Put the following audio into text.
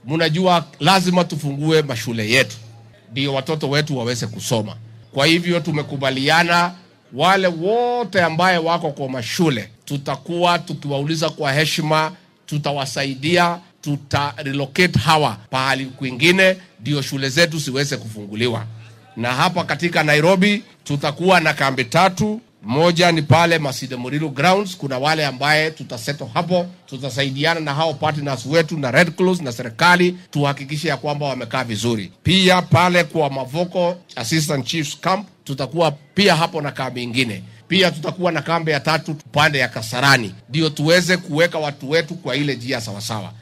mnajua lazima tufungue mashule yetu ndio watoto wetu waweze kusoma. Kwa hivyo tumekubaliana wale wote ambaye wako kwa mashule tutakuwa tukiwauliza kwa heshima, tutawasaidia, tuta relocate hawa pahali kwingine, ndio shule zetu ziweze kufunguliwa. Na hapa katika Nairobi tutakuwa na kambi tatu. Moja ni pale Masinde Murilu Grounds, kuna wale ambaye tutaseto hapo, tutasaidiana na hao partners wetu na Red Cross na serikali, tuhakikishe ya kwamba wamekaa vizuri. Pia pale kwa Mavoko Assistant Chiefs Camp tutakuwa pia hapo na kambi ingine. Pia tutakuwa na kambi ya tatu pande ya Kasarani, ndio tuweze kuweka watu wetu kwa ile njia sawasawa.